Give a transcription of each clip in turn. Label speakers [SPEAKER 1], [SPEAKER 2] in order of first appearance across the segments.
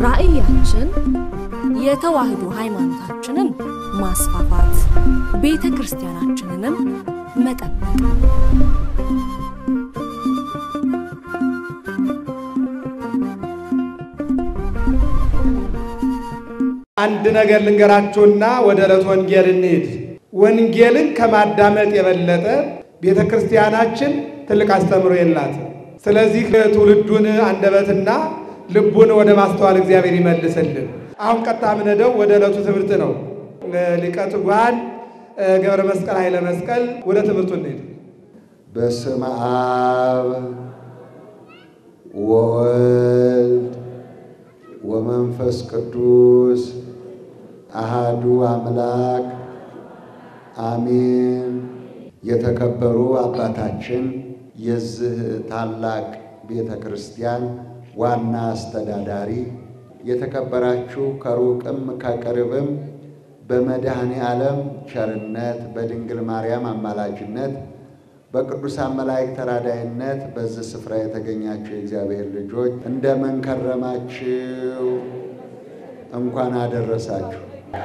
[SPEAKER 1] ራዕያችን የተዋህዶ ሃይማኖታችንን ማስፋፋት፣ ቤተ ክርስቲያናችንንም መጠበቅ
[SPEAKER 2] አንድ ነገር ልንገራችሁና ወደ ዕለት ወንጌል እንሂድ። ወንጌልን ከማዳመጥ የበለጠ ቤተ ክርስቲያናችን ትልቅ አስተምሮ የላት። ስለዚህ ትውልዱን አንደበትና ልቡን ወደ ማስተዋል እግዚአብሔር ይመልስልን። አሁን ቀጥታ የምንሄደው ወደ ዕለቱ ትምህርት ነው። ሊቀ ትጉሃን ገብረ መስቀል ኃይለ መስቀል ወደ ትምህርቱ እንሂድ።
[SPEAKER 3] በስመ አብ ወወልድ ወመንፈስ ቅዱስ አሃዱ አምላክ አሜን። የተከበሩ አባታችን የዚህ ታላቅ ቤተ ክርስቲያን ዋና አስተዳዳሪ፣ የተከበራችሁ ከሩቅም ከቅርብም በመድኃኔ ዓለም ቸርነት በድንግል ማርያም አማላጅነት በቅዱሳን መላእክት ተራዳይነት በዚህ ስፍራ የተገኛችሁ የእግዚአብሔር ልጆች እንደምን ከረማችሁ? እንኳን አደረሳችሁ።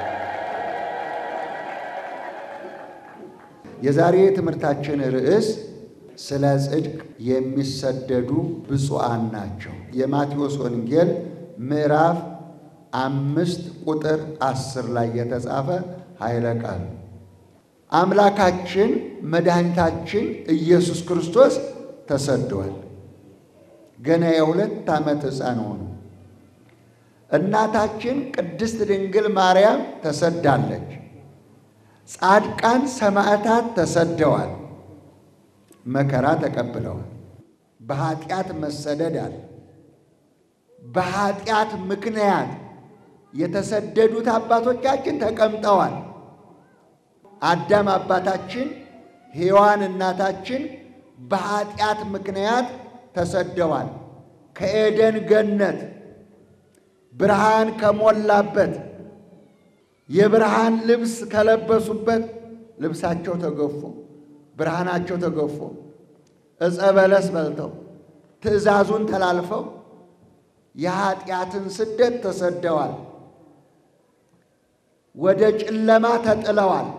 [SPEAKER 3] የዛሬ ትምህርታችን ርዕስ ስለ ጽድቅ የሚሰደዱ ብፁዓን ናቸው። የማቴዎስ ወንጌል ምዕራፍ አምስት ቁጥር አስር ላይ የተጻፈ ኃይለ ቃል አምላካችን መድኃኒታችን ኢየሱስ ክርስቶስ ተሰደዋል። ገና የሁለት ዓመት ሕፃን ሆኑ። እናታችን ቅድስት ድንግል ማርያም ተሰዳለች። ጻድቃን ሰማዕታት ተሰደዋል፣ መከራ ተቀብለዋል። በኃጢአት መሰደድ አለ። በኃጢአት ምክንያት የተሰደዱት አባቶቻችን ተቀምጠዋል። አዳም አባታችን፣ ሔዋን እናታችን በኃጢአት ምክንያት ተሰደዋል። ከኤደን ገነት ብርሃን ከሞላበት የብርሃን ልብስ ከለበሱበት ልብሳቸው ተገፎ ብርሃናቸው ተገፎ ዕፀ በለስ በልተው ትእዛዙን ተላልፈው የኃጢአትን ስደት ተሰደዋል። ወደ ጨለማ ተጥለዋል።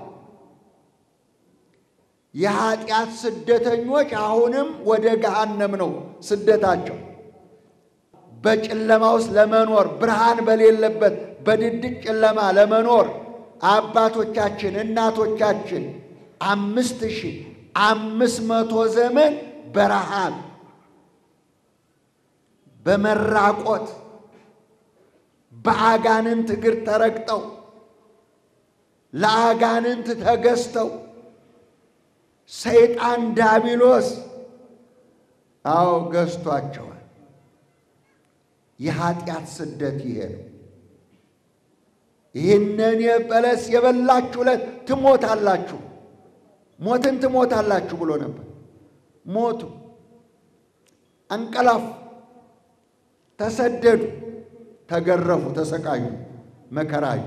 [SPEAKER 3] የኃጢአት ስደተኞች አሁንም ወደ ገሃነም ነው ስደታቸው። በጨለማ ውስጥ ለመኖር ብርሃን በሌለበት በድቅድቅ ጨለማ ለመኖር አባቶቻችን እናቶቻችን አምስት ሺህ አምስት መቶ ዘመን በረሃብ በመራቆት በአጋንንት እግር ተረግጠው ለአጋንንት ተገዝተው ሰይጣን ዳቢሎስ አዎ ገዝቷቸዋል። የኃጢአት ስደት ይሄ ነው። ይህንን የበለስ የበላችሁ ዕለት ትሞታላችሁ፣ ሞትን ትሞታላችሁ ብሎ ነበር። ሞቱ፣ አንቀላፉ፣ ተሰደዱ፣ ተገረፉ፣ ተሰቃዩ፣ መከራዩ።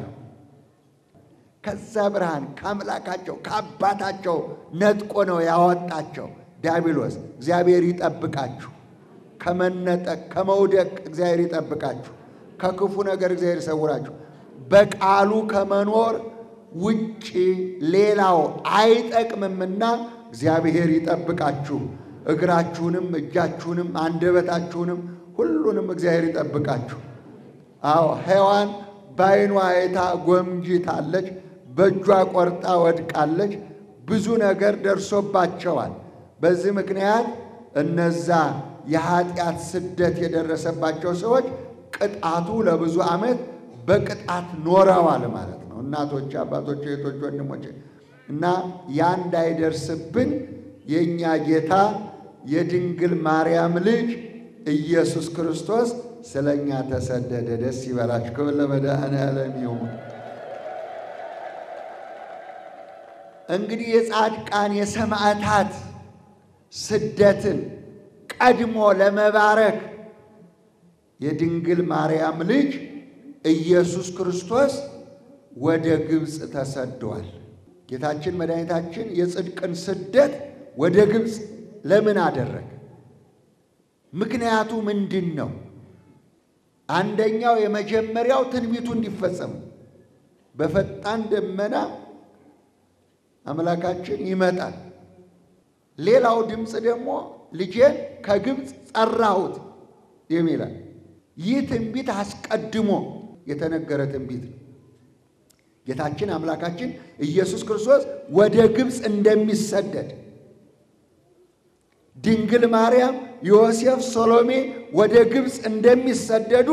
[SPEAKER 3] ከዛ ብርሃን ከአምላካቸው ከአባታቸው ነጥቆ ነው ያወጣቸው ዲያብሎስ። እግዚአብሔር ይጠብቃችሁ ከመነጠቅ ከመውደቅ እግዚአብሔር ይጠብቃችሁ። ከክፉ ነገር እግዚአብሔር ይሰውራችሁ። በቃሉ ከመኖር ውጭ ሌላው አይጠቅምምና እግዚአብሔር ይጠብቃችሁ። እግራችሁንም፣ እጃችሁንም፣ አንደበታችሁንም ሁሉንም እግዚአብሔር ይጠብቃችሁ። አዎ ሔዋን በዓይኗ አይታ ጎምጅታለች፣ በእጇ ቆርጣ ወድቃለች። ብዙ ነገር ደርሶባቸዋል። በዚህ ምክንያት እነዛ የኃጢአት ስደት የደረሰባቸው ሰዎች ቅጣቱ ለብዙ ዓመት በቅጣት ኖረዋል ማለት ነው። እናቶች፣ አባቶች፣ እህቶች፣ ወንድሞች እና ያ እንዳይደርስብን የእኛ ጌታ የድንግል ማርያም ልጅ ኢየሱስ ክርስቶስ ስለ እኛ ተሰደደ። ደስ ይበላችሁ። ክብር ለመድኃኔዓለም ይሁን። እንግዲህ የጻድቃን የሰማዕታት ስደትን ቀድሞ ለመባረክ የድንግል ማርያም ልጅ ኢየሱስ ክርስቶስ ወደ ግብፅ ተሰዷል። ጌታችን መድኃኒታችን የጽድቅን ስደት ወደ ግብፅ ለምን አደረገ? ምክንያቱ ምንድን ነው? አንደኛው የመጀመሪያው ትንቢቱ እንዲፈጸም በፈጣን ደመና አምላካችን ይመጣል። ሌላው ድምፅ ደግሞ ልጄን ከግብፅ ጠራሁት የሚላል። ይህ ትንቢት አስቀድሞ የተነገረ ትንቢት ነው። ጌታችን አምላካችን ኢየሱስ ክርስቶስ ወደ ግብፅ እንደሚሰደድ ድንግል ማርያም፣ ዮሴፍ፣ ሰሎሜ ወደ ግብፅ እንደሚሰደዱ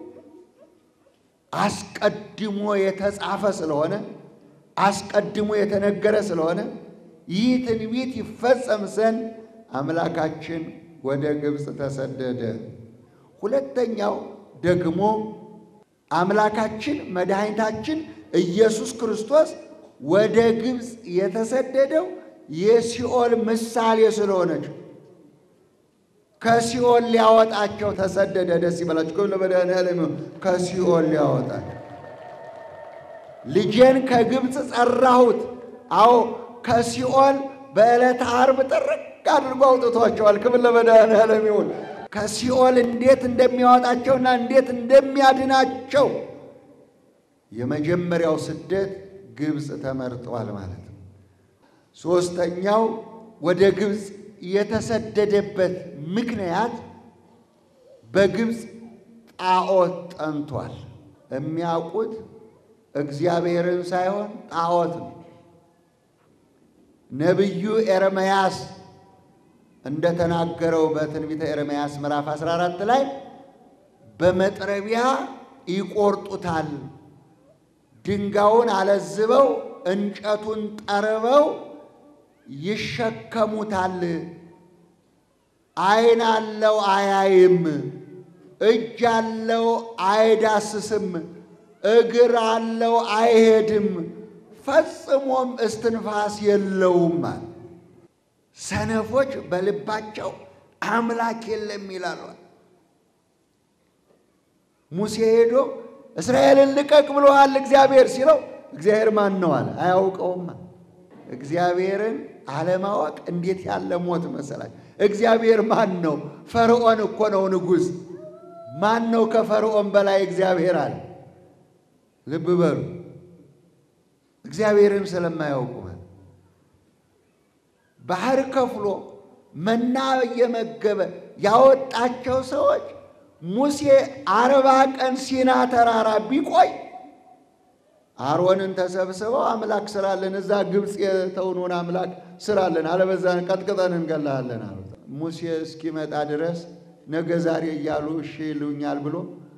[SPEAKER 3] አስቀድሞ የተጻፈ ስለሆነ አስቀድሞ የተነገረ ስለሆነ ይህ ትንቢት ይፈጸም ዘንድ አምላካችን ወደ ግብፅ ተሰደደ። ሁለተኛው ደግሞ አምላካችን መድኃኒታችን ኢየሱስ ክርስቶስ ወደ ግብፅ የተሰደደው የሲኦል ምሳሌ ስለሆነች ከሲኦል ሊያወጣቸው ተሰደደ። ደስ ይበላችሁ። ክብር ለመድኃኔዓለም ይሁን። ከሲኦል ሊያወጣቸው ልጄን ከግብፅ ጠራሁት። አዎ ከሲኦል በዕለተ ዓርብ ጥርቅ አድርጎ አውጥቷቸዋል። ክብር ለመድኃኔዓለም ይሁን። ከሲኦል እንዴት እንደሚያወጣቸውና እንዴት እንደሚያድናቸው የመጀመሪያው ስደት ግብፅ ተመርጧል ማለት ነው። ሦስተኛው ወደ ግብፅ የተሰደደበት ምክንያት በግብፅ ጣዖት ጠንቷል። የሚያውቁት እግዚአብሔርን ሳይሆን ጣዖት ነው። ነቢዩ ኤርምያስ እንደተናገረው በትንቢተ ኤርምያስ ምዕራፍ 14 ላይ በመጥረቢያ ይቆርጡታል፣ ድንጋዩን አለዝበው እንጨቱን ጠርበው ይሸከሙታል። ዓይን አለው አያይም፣ እጅ አለው አይዳስስም፣ እግር አለው አይሄድም፣ ፈጽሞም እስትንፋስ የለውም። ሰነፎች በልባቸው አምላክ የለም ይላሉ። ሙሴ ሄዶ እስራኤልን ልቀቅ ብሎሃል እግዚአብሔር ሲለው እግዚአብሔር ማን ነው አለ። አያውቀውማ። እግዚአብሔርን አለማወቅ እንዴት ያለ ሞት መሰላችሁ! እግዚአብሔር ማን ነው? ፈርዖን እኮ ነው ንጉሥ። ማን ነው ከፈርዖን በላይ እግዚአብሔር አለ። ልብ በሉ። እግዚአብሔርን ስለማያውቁ ባህር ከፍሎ መና እየመገበ ያወጣቸው ሰዎች ሙሴ አርባ ቀን ሲና ተራራ ቢቆይ አሮንን ተሰብስበው አምላክ ስራለን እዛ ግብፅ የተውኑን አምላክ ስራለን፣ አለበዛን ቀጥቅጠን እንገላለን አሉት። ሙሴ እስኪመጣ ድረስ ነገ ዛሬ እያሉ እሺ ይሉኛል ብሎ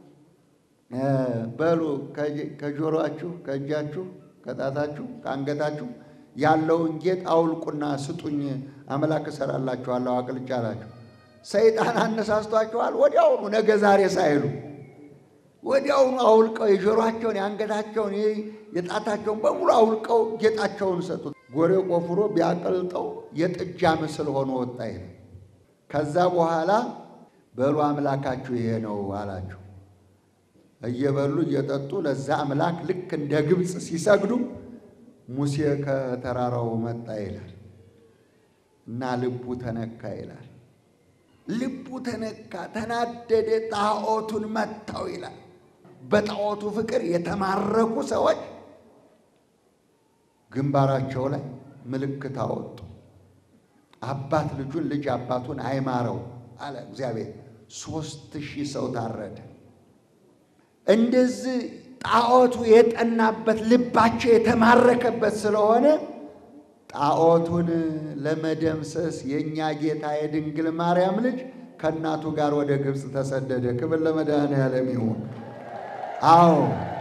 [SPEAKER 3] በሉ ከጆሮአችሁ፣ ከእጃችሁ፣ ከጣታችሁ፣ ከአንገታችሁ ያለውን ጌጥ አውልቁና ስጡኝ፣ አምላክ እሰራላችኋለሁ አቅልጫ አላቸው። ሰይጣን አነሳስቷቸዋል። ወዲያውኑ ነገ ዛሬ ሳይሉ ወዲያውኑ አውልቀው የጆሮአቸውን፣ የአንገታቸውን፣ የጣታቸውን በሙሉ አውልቀው ጌጣቸውን ሰጡት። ጎሬ ቆፍሮ ቢያቀልጠው የጥጃ ምስል ሆኖ ወጣ። ይሄ ከዛ በኋላ በሉ አምላካችሁ ይሄ ነው አላቸው። እየበሉ እየጠጡ ለዛ አምላክ ልክ እንደ ግብፅ ሲሰግዱ ሙሴ ከተራራው መጣ ይላል እና ልቡ ተነካ ይላል። ልቡ ተነካ፣ ተናደደ፣ ጣዖቱን መታው ይላል። በጣዖቱ ፍቅር የተማረኩ ሰዎች ግንባራቸው ላይ ምልክት አወጡ። አባት ልጁን፣ ልጅ አባቱን አይማረው አለ እግዚአብሔር። ሦስት ሺህ ሰው ታረደ። እንደዚህ ጣዖቱ የጠናበት ልባቸው የተማረከበት ስለሆነ ጣዖቱን ለመደምሰስ የእኛ ጌታ የድንግል ማርያም ልጅ ከእናቱ ጋር ወደ ግብፅ ተሰደደ። ክብር ለመድኃኔዓለም ይሁን። አዎ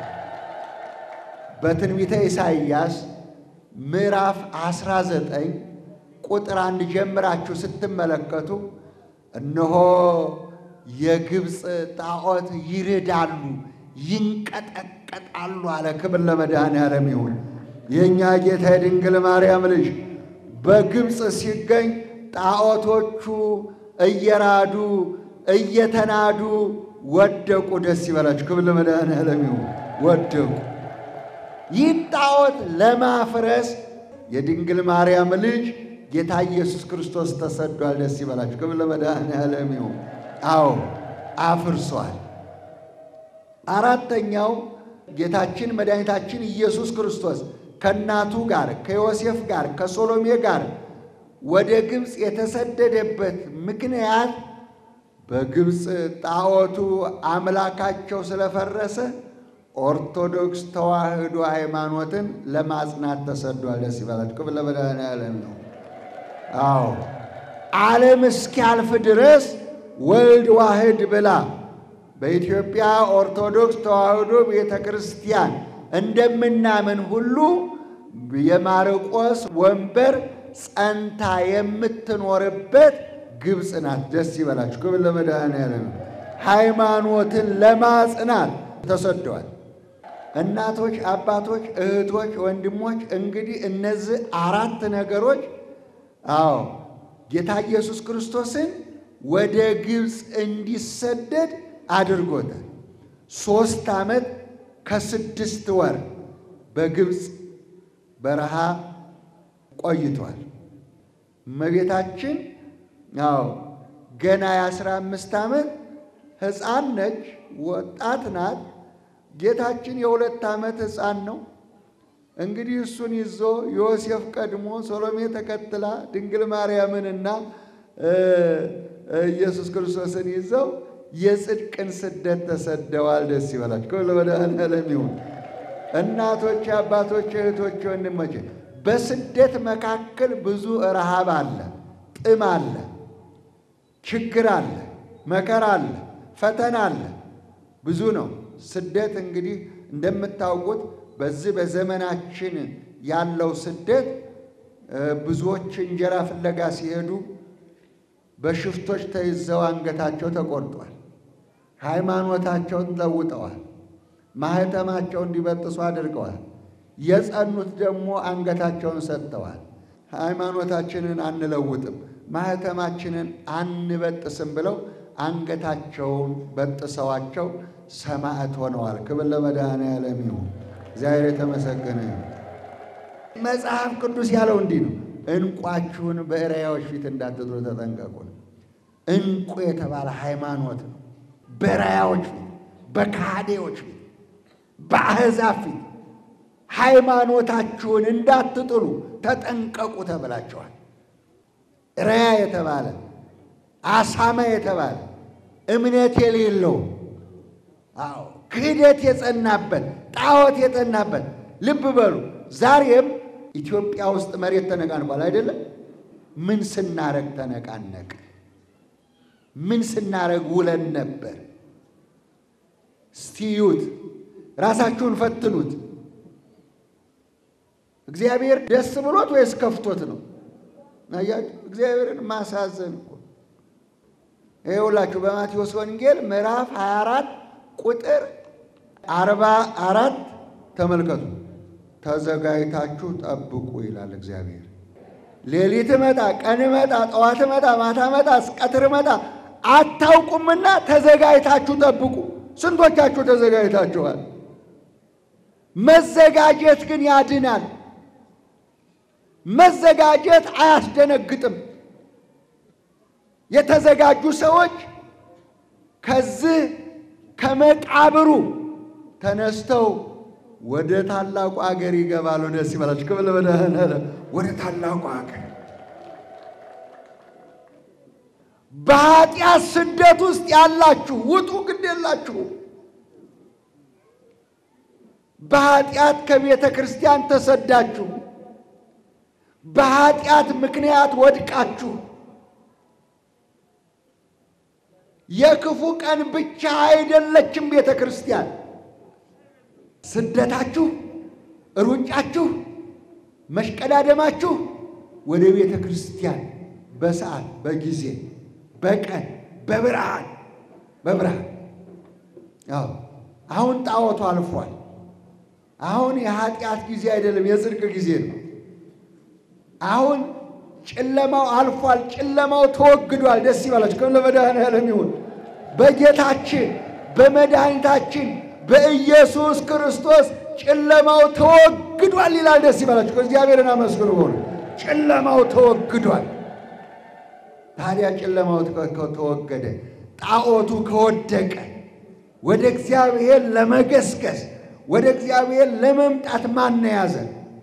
[SPEAKER 3] በትንቢተ ኢሳይያስ ምዕራፍ 19 ቁጥር አንድ ጀምራችሁ ስትመለከቱ እነሆ የግብፅ ጣዖት ይርዳሉ ይንቀጠቀጣሉ አለ። ክብር ለመድኃኔዓለም ይሁን። የእኛ ጌታ የድንግል ማርያም ልጅ በግብፅ ሲገኝ ጣዖቶቹ እየራዱ እየተናዱ ወደቁ። ደስ ይበላችሁ። ክብር ለመድኃኔዓለም ይሁን። ወደቁ። ይህ ጣዖት ለማፍረስ የድንግል ማርያም ልጅ ጌታ ኢየሱስ ክርስቶስ ተሰዷል። ደስ ይበላችሁ። ክብር ለመድኃኔዓለም ይሁን። አዎ አፍርሷል። አራተኛው ጌታችን መድኃኒታችን ኢየሱስ ክርስቶስ ከእናቱ ጋር ከዮሴፍ ጋር ከሶሎሜ ጋር ወደ ግብፅ የተሰደደበት ምክንያት በግብፅ ጣዖቱ አምላካቸው ስለፈረሰ ኦርቶዶክስ ተዋሕዶ ሃይማኖትን ለማጽናት ተሰዷል። ደስ ይበላችሁ። ክብር ለመድኃኔዓለም ነው። አዎ ዓለም እስኪያልፍ ድረስ ወልድ ዋህድ ብላ በኢትዮጵያ ኦርቶዶክስ ተዋሕዶ ቤተ ክርስቲያን እንደምናምን ሁሉ የማርቆስ ወንበር ጸንታ የምትኖርበት ግብፅ ናት። ደስ ይበላችሁ። ክብር ለመድኃኔዓለም። ሃይማኖትን ለማጽናት ተሰደዋል። እናቶች፣ አባቶች፣ እህቶች፣ ወንድሞች እንግዲህ እነዚህ አራት ነገሮች አዎ ጌታ ኢየሱስ ክርስቶስን ወደ ግብፅ እንዲሰደድ አድርጎታል። ሦስት ዓመት ከስድስት ወር በግብፅ በረሃ ቆይቷል። እመቤታችን አዎ ገና የአስራ አምስት ዓመት ሕፃን ነች፣ ወጣት ናት። ጌታችን የሁለት ዓመት ሕፃን ነው። እንግዲህ እሱን ይዞ ዮሴፍ ቀድሞ ሶሎሜ ተከትላ ድንግል ማርያምንና ኢየሱስ ክርስቶስን ይዘው የጽድቅን ስደት ተሰደዋል። ደስ ይበላችሁ። ክብር ለመድኃኔዓለም ይሁን። እናቶች፣ አባቶች፣ እህቶች፣ ወንድሞች በስደት መካከል ብዙ ረሃብ አለ፣ ጥም አለ፣ ችግር አለ፣ መከራ አለ፣ ፈተና አለ። ብዙ ነው። ስደት እንግዲህ እንደምታውቁት በዚህ በዘመናችን ያለው ስደት ብዙዎች እንጀራ ፍለጋ ሲሄዱ በሽፍቶች ተይዘው አንገታቸው ተቆርጧል። ሃይማኖታቸውን ለውጠዋል። ማህተማቸውን እንዲበጥሱ አድርገዋል። የጸኑት ደግሞ አንገታቸውን ሰጥተዋል። ሃይማኖታችንን አንለውጥም፣ ማህተማችንን አንበጥስም ብለው አንገታቸውን በጥሰዋቸው ሰማዕት ሆነዋል። ክብር ለመድኃኔዓለም ይሁን። እግዚአብሔር የተመሰገነ ይሁን። መጽሐፍ ቅዱስ ያለው እንዲህ ነው፣ ዕንቋችሁን በእሪያዎች ፊት እንዳትጥሉ ተጠንቀቁ። ዕንቁ የተባለ ሃይማኖት ነው። በእሪያዎች ፊት፣ በካህዴዎች ፊት፣ በአሕዛብ ፊት ሃይማኖታችሁን እንዳትጥሉ ተጠንቀቁ ተብላችኋል። ሪያ የተባለ አሳማ የተባለ እምነት የሌለው አዎ ክህደት የጸናበት ጣዖት የጸናበት ልብ በሉ። ዛሬም ኢትዮጵያ ውስጥ መሬት ተነቃንቋል አይደለም? ምን ስናረግ ተነቃነቅ? ምን ስናረግ ውለን ነበር? እስቲዩት፣ ራሳችሁን ፈትኑት። እግዚአብሔር ደስ ብሎት ወይስ ከፍቶት ነው? አያችሁ፣ እግዚአብሔርን ማሳዘን እኮ ይኸውላችሁ በማቴዎስ ወንጌል ምዕራፍ 24 ቁጥር 44 ተመልከቱ። ተዘጋጅታችሁ ጠብቁ ይላል እግዚአብሔር። ሌሊት መጣ፣ ቀን መጣ፣ ጠዋት መጣ፣ ማታ መጣ፣ ቀትር መጣ አታውቁምና ተዘጋጅታችሁ ጠብቁ። ስንቶቻችሁ ተዘጋጅታችኋል? መዘጋጀት ግን ያድናል። መዘጋጀት አያስደነግጥም። የተዘጋጁ ሰዎች ከዚህ ከመቃብሩ ተነስተው ወደ ታላቁ አገር ይገባሉ። ደስ ይበላችሁ። ክብር ለመድኃኔዓለም። ወደ ታላቁ አገር በኃጢአት ስደት ውስጥ ያላችሁ ውጡ፣ ግድ የላችሁ። በኃጢአት ከቤተ ክርስቲያን ተሰዳችሁ፣ በኃጢአት ምክንያት ወድቃችሁ የክፉ ቀን ብቻ አይደለችም ቤተ ክርስቲያን። ስደታችሁ፣ ሩጫችሁ፣ መሽቀዳደማችሁ ወደ ቤተ ክርስቲያን በሰዓት በጊዜ በቀን በብርሃን በብርሃን አዎ አሁን ጣዖቱ አልፏል። አሁን የኃጢአት ጊዜ አይደለም፣ የጽድቅ ጊዜ ነው። አሁን ጨለማው አልፏል። ጨለማው ተወግዷል። ደስ ይበላችሁ። ከም ለመድኃኔዓለም ይሁን። በጌታችን በመድኃኒታችን በኢየሱስ ክርስቶስ ጨለማው ተወግዷል ይላል። ደስ ይበላችሁ። እግዚአብሔርን አመስግኑ። ሆነ ጨለማው ተወግዷል። ታዲያ ጨለማው ተወገደ፣ ጣዖቱ ከወደቀ፣ ወደ እግዚአብሔር ለመገስገስ ወደ እግዚአብሔር ለመምጣት ማን ያዘ?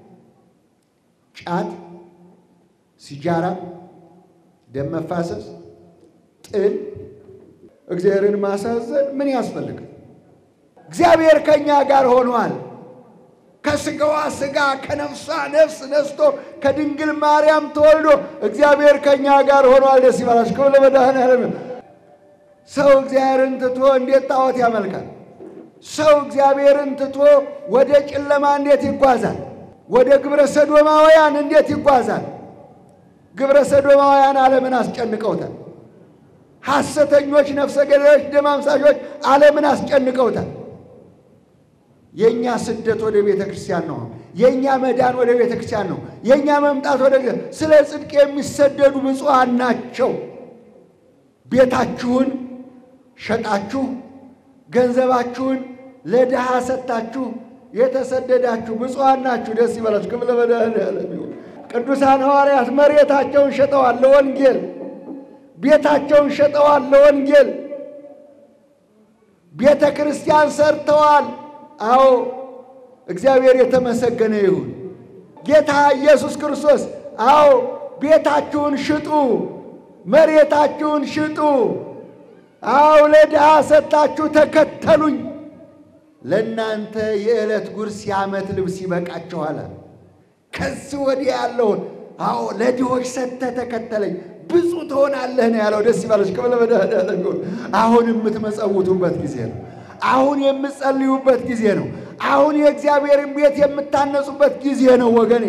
[SPEAKER 3] ጫት፣ ሲጃራ፣ ደም መፋሰስ፣ ጥል፣ እግዚአብሔርን ማሳዘን ምን ያስፈልጋል? እግዚአብሔር ከእኛ ጋር ሆኗል። ከስጋዋ ስጋ ከነፍሷ ነፍስ ነስቶ ከድንግል ማርያም ተወልዶ እግዚአብሔር ከእኛ ጋር ሆኗል። ደስ ይበላችሁ። ክብር ለመድኃኔዓለም። ሰው እግዚአብሔርን ትቶ እንዴት ጣዖት ያመልካል? ሰው እግዚአብሔርን ትቶ ወደ ጨለማ እንዴት ይጓዛል? ወደ ግብረ ሰዶማውያን እንዴት ይጓዛል? ግብረ ሰዶማውያን ዓለምን አስጨንቀውታል። ሐሰተኞች ነፍሰ ገዳዮች፣ ደም አፍሳሾች ዓለምን አስጨንቀውታል። የእኛ ስደት ወደ ቤተ ክርስቲያን ነው። የእኛ መዳን ወደ ቤተ ክርስቲያን ነው። የእኛ መምጣት ወደ ስለ ጽድቅ የሚሰደዱ ብፁዓን ናቸው። ቤታችሁን ሸጣችሁ ገንዘባችሁን ለድሃ ሰጥታችሁ የተሰደዳችሁ ብፁዓን ናችሁ። ደስ ይበላችሁ። ክብር ለመድኃኔዓለም ይሁን። ቅዱሳን ሐዋርያት መሬታቸውን ሸጠዋል ለወንጌል፣ ቤታቸውን ሸጠዋል ለወንጌል፣ ቤተ ክርስቲያን ሰርተዋል። አዎ እግዚአብሔር የተመሰገነ ይሁን። ጌታ ኢየሱስ ክርስቶስ አዎ ቤታችሁን ሽጡ፣ መሬታችሁን ሽጡ፣ አዎ ለድሃ ሰጥታችሁ ተከተሉኝ፣ ለእናንተ የዕለት ጉርስ የዓመት ልብስ ይበቃችኋል። ከዚህ ወዲህ ያለውን አዎ ለድሆች ሰጥተህ ተከተለኝ ብዙ ትሆናለህ ነው ያለው። ደስ ይበላችሁ። ክብር ለመድኃኔዓለም ይሁን። አሁን የምትመጸውቱበት ጊዜ ነው። አሁን የምትጸልዩበት ጊዜ ነው። አሁን የእግዚአብሔርን ቤት የምታነጹበት ጊዜ ነው። ወገኔ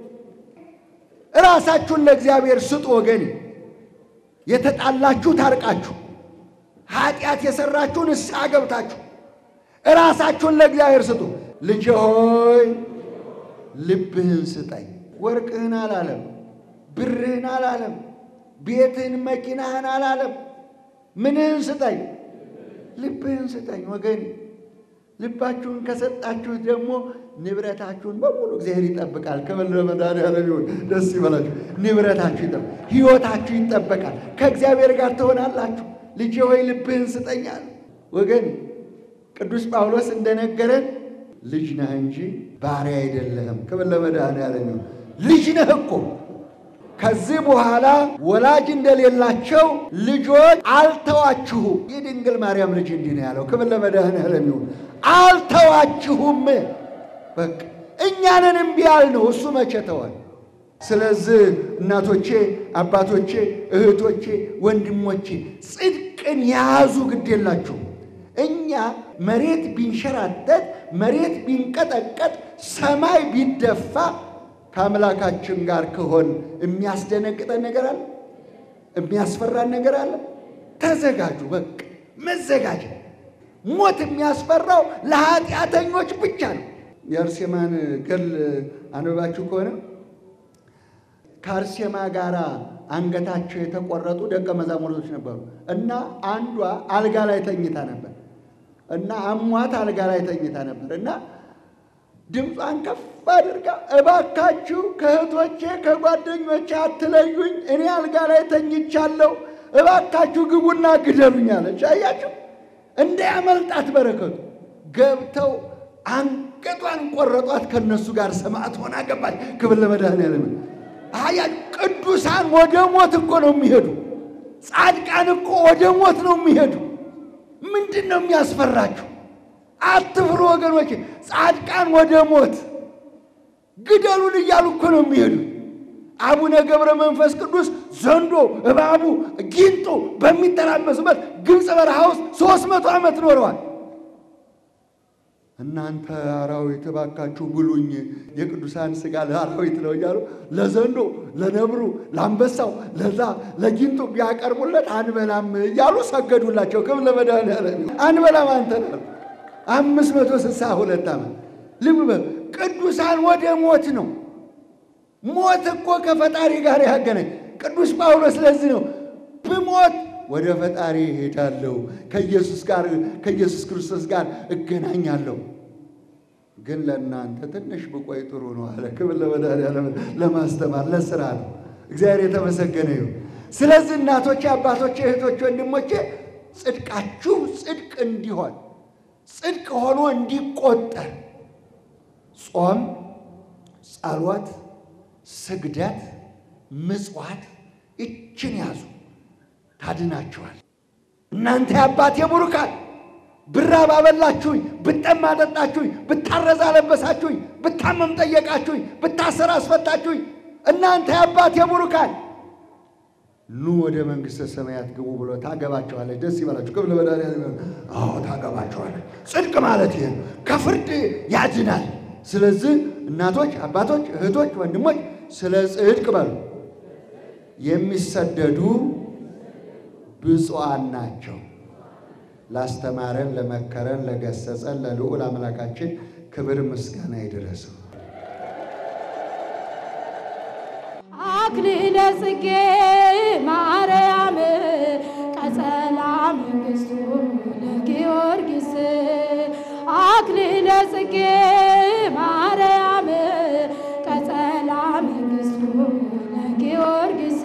[SPEAKER 3] እራሳችሁን ለእግዚአብሔር ስጡ። ወገኔ የተጣላችሁ ታርቃችሁ፣ ኃጢአት የሠራችሁ ንስሐ ገብታችሁ እራሳችሁን ለእግዚአብሔር ስጡ። ልጄ ሆይ ልብህን ስጠኝ። ወርቅህን አላለም፣ ብርህን አላለም፣ ቤትህን መኪናህን አላለም። ምንህን ስጠኝ ልብህን ስጠኝ ወገኔ። ልባችሁን ከሰጣችሁት ደግሞ ንብረታችሁን በሙሉ እግዚአብሔር ይጠብቃል። ክብር ለመድኃኔዓለም ይሁን። ደስ ይበላችሁ። ንብረታችሁ ይጠብቃል፣ ሕይወታችሁ ይጠበቃል። ከእግዚአብሔር ጋር ትሆናላችሁ። ልጄ ሆይ ልብህን ስጠኛል ወገኔ። ቅዱስ ጳውሎስ እንደነገረን ልጅ ነህ እንጂ ባሪያ አይደለህም። ክብር ለመድኃኔዓለም ይሁን። ልጅ ነህ እኮ ከዚህ በኋላ ወላጅ እንደሌላቸው ልጆች አልተዋችሁም። የድንግል ማርያም ልጅ እንዲህ ነው ያለው። ክብር ለመድኃኔዓለም ይሁን። አልተዋችሁም። በቃ እኛንን እምቢ ያልነው እሱ መቼ ተዋል? ስለዚህ እናቶቼ፣ አባቶቼ፣ እህቶቼ፣ ወንድሞቼ ጽድቅን የያዙ ግድ የላችሁ። እኛ መሬት ቢንሸራተት መሬት ቢንቀጠቀጥ ሰማይ ቢደፋ ከአምላካችን ጋር ከሆን የሚያስደነግጠን ነገር አለ? የሚያስፈራን ነገር አለ? ተዘጋጁ። በቃ መዘጋጀት። ሞት የሚያስፈራው ለኃጢአተኞች ብቻ ነው። የአርሴማን ገል አንብባችሁ ከሆነ ከአርሴማ ጋር አንገታቸው የተቆረጡ ደቀ መዛሙርቶች ነበሩ እና አንዷ አልጋ ላይ ተኝታ ነበር እና አሟት አልጋ ላይ ተኝታ ነበር እና ድምጿን ከፍ አድርጋ እባካችሁ ከእህቶቼ ከጓደኞቼ አትለዩኝ፣ እኔ አልጋ ላይ ተኝቻለሁ፣ እባካችሁ ግቡና ግደሉኝ አለች። አያችሁ እንዳያመልጣት በረከቱ። ገብተው አንገቷን ቆረጧት፣ ከነሱ ጋር ሰማዕት ሆና ገባች። ክብር ለመድኃኔዓለም። አያ ቅዱሳን ወደ ሞት እኮ ነው የሚሄዱ። ጻድቃን እኮ ወደ ሞት ነው የሚሄዱ። ምንድን ነው የሚያስፈራችሁ? አትፍሩ ወገኖች። ጻድቃን ወደ ሞት ግደሉን እያሉ እኮ ነው የሚሄዱ። አቡነ ገብረ መንፈስ ቅዱስ ዘንዶ፣ እባቡ፣ ጊንጡ በሚተራመስበት ግብፅ በረሃ ውስጥ ሦስት መቶ ዓመት ኖረዋል። እናንተ አራዊት እባካችሁ ብሉኝ፣ የቅዱሳን ሥጋ ለአራዊት ነው እያሉ ለዘንዶ፣ ለነብሩ፣ ለአንበሳው፣ ለዛ ለጊንጡ ቢያቀርቡለት አንበላም እያሉ ሰገዱላቸው። ክብር ለመድኃኔዓለም። አንበላም አንተ አምስት መቶ ስልሳ ሁለት ዓመት ልብ በል። ቅዱሳን ወደ ሞት ነው። ሞት እኮ ከፈጣሪ ጋር ያገናኝ። ቅዱስ ጳውሎስ ለዚህ ነው ብሞት ወደ ፈጣሪ እሄዳለሁ፣ ከኢየሱስ ጋር ከኢየሱስ ክርስቶስ ጋር እገናኛለሁ። ግን ለእናንተ ትንሽ ብቆይ ጥሩ ነው አለ። ክብር ለመድኃኔዓለም። ለማስተማር ለስራ ነው። እግዚአብሔር የተመሰገነ ይሁን። ስለዚህ እናቶቼ፣ አባቶቼ፣ እህቶቼ፣ ወንድሞቼ ጽድቃችሁ ጽድቅ እንዲሆን ጽድቅ ሆኖ እንዲቆጠር ጾም፣ ጸሎት፣ ስግደት፣ ምጽዋት ይችን ያዙ ታድናችኋል። እናንተ የአባቴ ቡሩካን ብራብ አበላችሁኝ፣ ብጠማ አጠጣችሁኝ፣ ብታረዝ አለበሳችሁኝ፣ ብታመም ጠየቃችሁኝ፣ ብታሰር አስፈታችሁኝ። እናንተ የአባቴ ቡሩካን ኑ ወደ መንግሥተ ሰማያት ግቡ ብሎ ታገባቸዋለች። ደስ ይበላችሁ። ክብር ለመድኃኒዓለም። አዎ ታገባቸዋለች። ጽድቅ ማለት ይሄ ከፍርድ ያድናል። ስለዚህ እናቶች፣ አባቶች፣ እህቶች፣ ወንድሞች ስለ ጽድቅ በሉ የሚሰደዱ ብፁዓን ናቸው። ላስተማረን፣ ለመከረን፣ ለገሰጸን ለልዑል አምላካችን ክብር ምስጋና ይድረሰው።
[SPEAKER 4] አክሊለ ጽጌ ማርያም ቀጸላ መንግሥቱ ለጊዮርጊስ አክሊለ ጽጌ ማርያም ቀጸላ መንግሥቱ ለጊዮርጊስ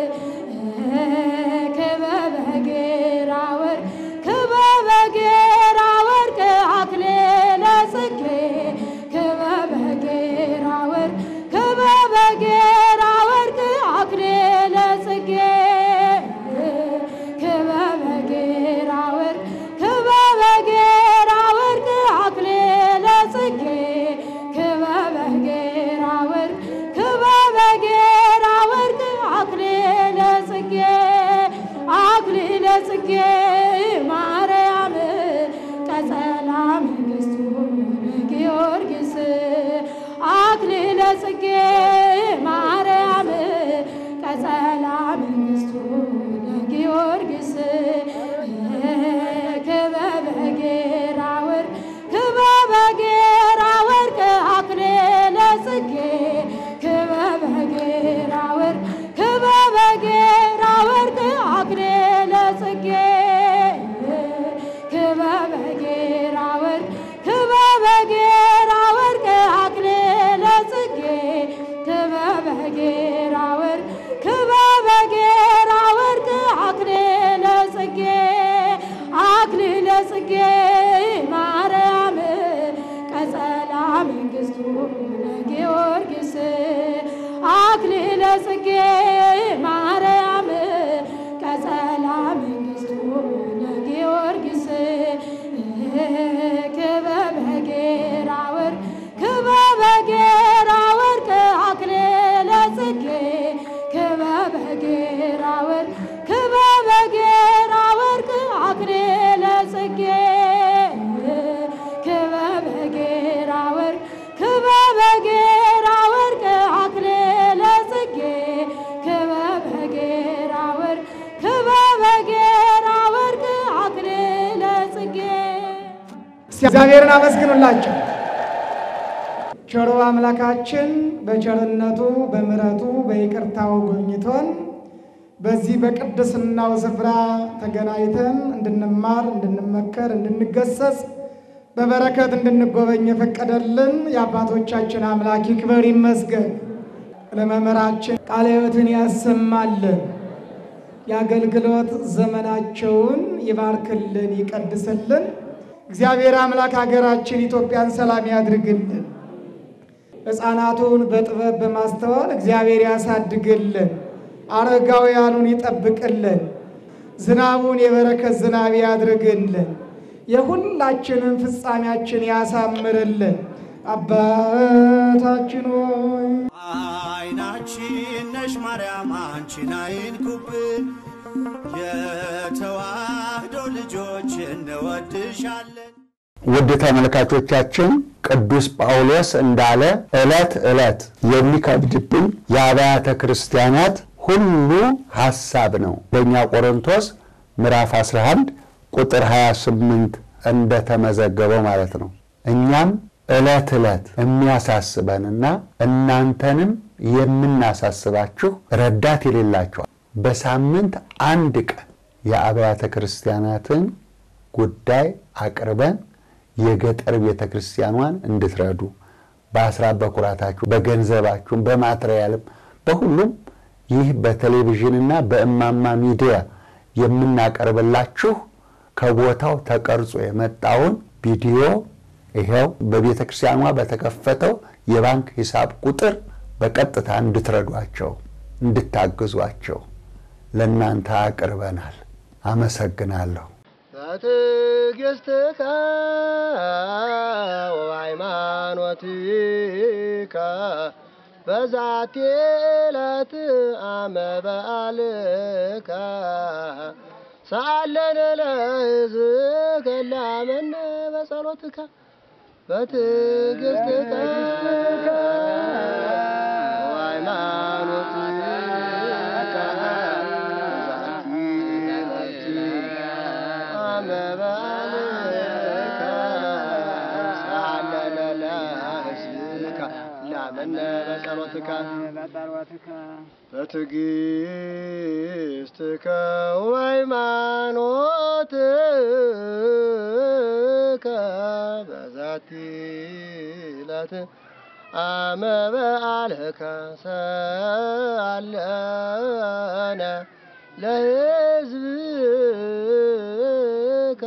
[SPEAKER 4] ክበበ ጌራ ወርቅ ክበበ ጌራ ወርቅ አክሊለ ጽጌ ክበበ ጌራ ወርቅ ክበበ ጌራ ወርቅ አክሊለ ጽጌ ክበበ ጌራ ወርቅ ክበበ ጌራ ወርቅ አክሊለ ጽጌ ክበበ ጌራ ወርቅ ክበበ ጌራ ወርቅ አክሊለ ጽጌ አክሊለ ጽጌ ማርያም ቀጸላ መንግሥቱ ለጊዮርጊስ አክሊለ ጽጌ ማርያም ቀጸላ መንግሥቱ ለጊዮርጊስ ክበበ ጌራ ወርቅ ክበበ ጌራ ወርቅ አክሊለ ጽጌ ክበበ ጌራ ወርቅ ክበበ ጌራ ወርቅ አክሊለ ጽጌ ክበበ ጌራ ወርቅ ክበበ ጌራ ወርቅ አክሊለ ጽጌ ክበበ ጌራ ወርቅ ክበበ ጌራ ወርቅ አክሊለ ጽጌ አክሊለ ጽጌ ማርያም ቀጸላ መንግሥቱ ለጊዮርጊስ አክሊለ ጽጌ ማርያም ቀጸላ መንግሥቱ ለጊዮርጊስ ክበበ ጌራ ወርቅ ክበበ ጌራ ወርቅ አክሊለ ጽጌ ክበበ ጌራ ወርቅ ክበበ ጌራ ወርቅ አክሊለ ጽጌ ክበበ ጌራ ወርቅ ክበበ ጌራ ወርቅ አክሊለ ጽጌ ክበበ ጌራ ወርቅ ክበበ ጌራ ወርቅ አክሊለ ጽጌ
[SPEAKER 2] እግዚአብሔርን አመስግኑላቸው። ቸሮ አምላካችን በቸርነቱ በምሕረቱ በይቅርታው ጎብኝቶን በዚህ በቅድስናው ስፍራ ተገናኝተን እንድንማር፣ እንድንመከር፣ እንድንገሰጽ በበረከት እንድንጎበኝ የፈቀደልን የአባቶቻችን አምላክ ይክበር ይመስገን። ለመምህራችን ቃለ ሕይወትን ያሰማልን፣ የአገልግሎት ዘመናቸውን ይባርክልን፣ ይቀድስልን። እግዚአብሔር አምላክ ሀገራችን ኢትዮጵያን ሰላም ያድርግልን። ሕፃናቱን በጥበብ በማስተዋል እግዚአብሔር ያሳድግልን። አረጋውያኑን ይጠብቅልን። ዝናቡን የበረከት ዝናብ ያድርግልን። የሁላችንን ፍጻሜያችን ያሳምርልን። አባታችን ሆይ
[SPEAKER 5] አይናችን ነሽ ማርያም አንቺን አይንኩብን፣ የተዋህዶ ልጆች እንወድሻለን።
[SPEAKER 6] ውድ ተመልካቾቻችን ቅዱስ ጳውሎስ እንዳለ ዕለት ዕለት የሚከብድብን የአብያተ ክርስቲያናት ሁሉ ሐሳብ ነው። በእኛ ቆሮንቶስ ምዕራፍ 11 ቁጥር 28 እንደተመዘገበው ማለት ነው። እኛም ዕለት ዕለት የሚያሳስበንና እናንተንም የምናሳስባችሁ ረዳት የሌላቸዋል በሳምንት አንድ ቀን የአብያተ ክርስቲያናትን ጉዳይ አቅርበን የገጠር ቤተ ክርስቲያኗን እንድትረዱ በአስራት በኩራታችሁ በገንዘባችሁም በማትሪያልም በሁሉም ይህ በቴሌቪዥንና በእማማ ሚዲያ የምናቀርብላችሁ ከቦታው ተቀርጾ የመጣውን ቪዲዮ ይኸው በቤተ ክርስቲያኗ በተከፈተው የባንክ ሂሳብ ቁጥር በቀጥታ እንድትረዷቸው እንድታግዟቸው ለእናንተ አቅርበናል። አመሰግናለሁ።
[SPEAKER 7] በትዕግሥትከ ወሃይማኖትከ በዛቲ ዕለት አመ በዓልከ ሰአለነ ለሕዝብከ ላመነ በጸሎትከ በትዕግሥትከ ወሃይማኖትከ በዛቲ ዕለት አመ በዓልከ ሰአለነ ለሕዝብከ ላመነ በጸሎትከ በትዕግሥትከ ወሃይማኖትከ በዛቲ ዕለት አመ በዓልከ ሰአለነ ለሕዝብከ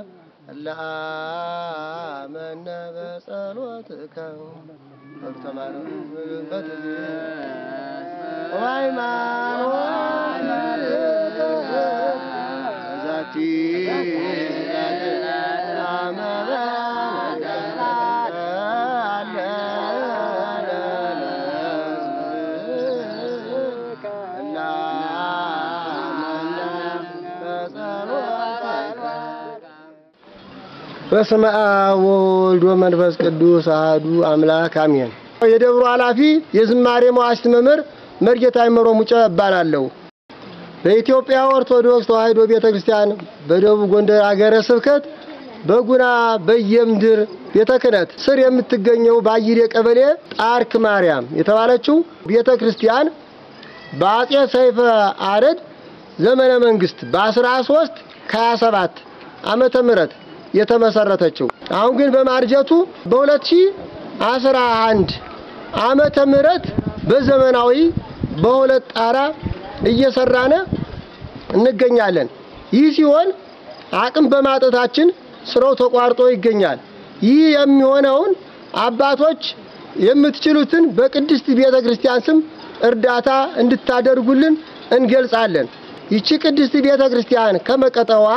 [SPEAKER 7] ለአመነ በጸሎትከ በዛቲ አመ በስመ አብ ወወልድ ወመንፈስ ቅዱስ አሐዱ አምላክ አሜን። የደብሩ ኃላፊ የዝማሬ መዋሥዕት መምህር መርጌታ አይመሮ ሙጬ እባላለሁ። በኢትዮጵያ ኦርቶዶክስ ተዋሕዶ ቤተ ክርስቲያን በደቡብ ጎንደር አገረ ስብከት በጉና በየምድር ቤተ ክህነት ስር የምትገኘው በአይሬ ቀበሌ ጣርክ ማርያም የተባለችው ቤተ ክርስቲያን በአጼ ሰይፈ አረድ ዘመነ መንግስት በ13 ከ27 ዓመተ ምህረት የተመሰረተችው አሁን ግን በማርጀቱ በ2011 ዓመተ ምህረት በዘመናዊ በሁለት ጣራ እየሰራነ እንገኛለን። ይህ ሲሆን አቅም በማጠታችን ስራው ተቋርጦ ይገኛል። ይህ የሚሆነውን አባቶች የምትችሉትን በቅድስት ቤተ ክርስቲያን ስም እርዳታ እንድታደርጉልን እንገልጻለን። ይቺ ቅድስት ቤተ ክርስቲያን ከመቀጠዋ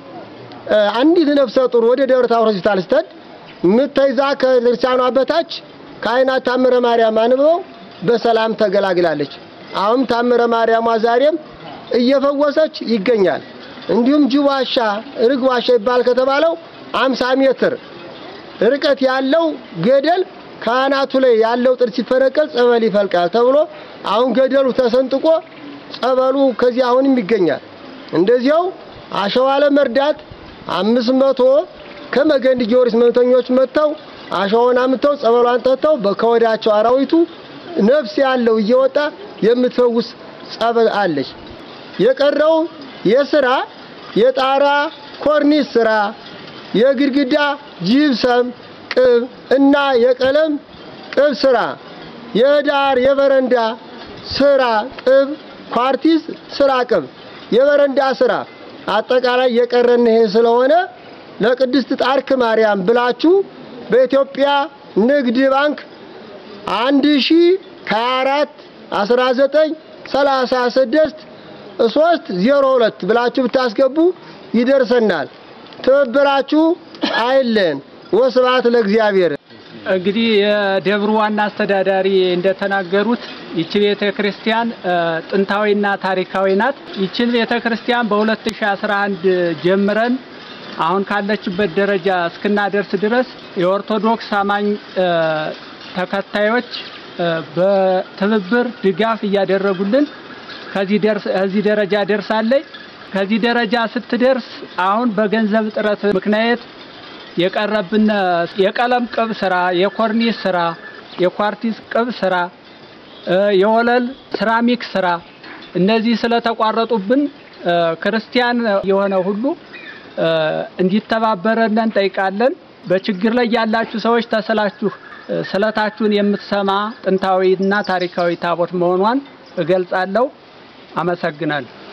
[SPEAKER 7] አንዲት ነፍሰ ጡር ወደ ደብረ ታቦር ሆስፒታል ስትሄድ ምተይዛ ከክርስቲያኗ በታች ካህናት ታምረ ማርያም አንብበው በሰላም ተገላግላለች። አሁን ታምረ ማርያሟ ዛሬም እየፈወሰች ይገኛል። እንዲሁም ጅብ ዋሻ፣ ርግ ዋሻ ይባል ከተባለው አምሳ ሜትር ርቀት ያለው ገደል ካህናቱ ላይ ያለው ጥድ ሲፈነቀል ጸበል ይፈልቃል ተብሎ አሁን ገደሉ ተሰንጥቆ ጸበሉ ከዚህ አሁንም ይገኛል። እንደዚያው አሸዋ ለመርዳት አምስት መቶ ከመገንድ ጊዮርጊስ መምተኞች መጥተው አሸዋውን አምጥተው ጸበሏን ጠጥተው ከወዳቸው አራዊቱ ነፍስ ያለው እየወጣ የምትፈውስ ጸበል አለች። የቀረው የስራ የጣራ ኮርኒስ ስራ፣ የግድግዳ ጂፕሰም ቅብ እና የቀለም ቅብ ስራ፣ የዳር የበረንዳ ስራ ቅብ፣ ኳርቲስ ስራ ቅብ፣ የበረንዳ ስራ አጠቃላይ የቀረን ይሄ ስለሆነ ለቅድስት ጣርክ ማርያም ብላችሁ በኢትዮጵያ ንግድ ባንክ አንድ ሺ ሀያ አራት አስራ ዘጠኝ ሰላሳ ስድስት ሶስት ዜሮ ሁለት ብላችሁ ብታስገቡ ይደርሰናል። ትብብራችሁ አይለን። ወስብሐት ለእግዚአብሔር።
[SPEAKER 8] እንግዲህ የደብሩ ዋና አስተዳዳሪ እንደተናገሩት ይቺ ቤተ ክርስቲያን ጥንታዊና ታሪካዊ ናት። ይችን ቤተ ክርስቲያን በ2011 ጀምረን አሁን ካለችበት ደረጃ እስክናደርስ ድረስ የኦርቶዶክስ አማኝ ተከታዮች በትብብር ድጋፍ እያደረጉልን ከዚህ ደርስ ከዚህ ደረጃ ደርሳለች። ከዚህ ደረጃ ስትደርስ አሁን በገንዘብ እጥረት ምክንያት የቀረብን የቀለም ቅብ ስራ፣ የኮርኒስ ስራ፣ የኳርቲስ ቅብ ስራ፣ የወለል ሴራሚክ ስራ እነዚህ ስለተቋረጡብን ክርስቲያን የሆነ ሁሉ እንዲተባበረን እንጠይቃለን። በችግር ላይ ያላችሁ ሰዎች ተስላችሁ ስለታችሁን የምትሰማ ጥንታዊና ታሪካዊ ታቦት መሆኗን እገልጻለሁ። አመሰግናለሁ።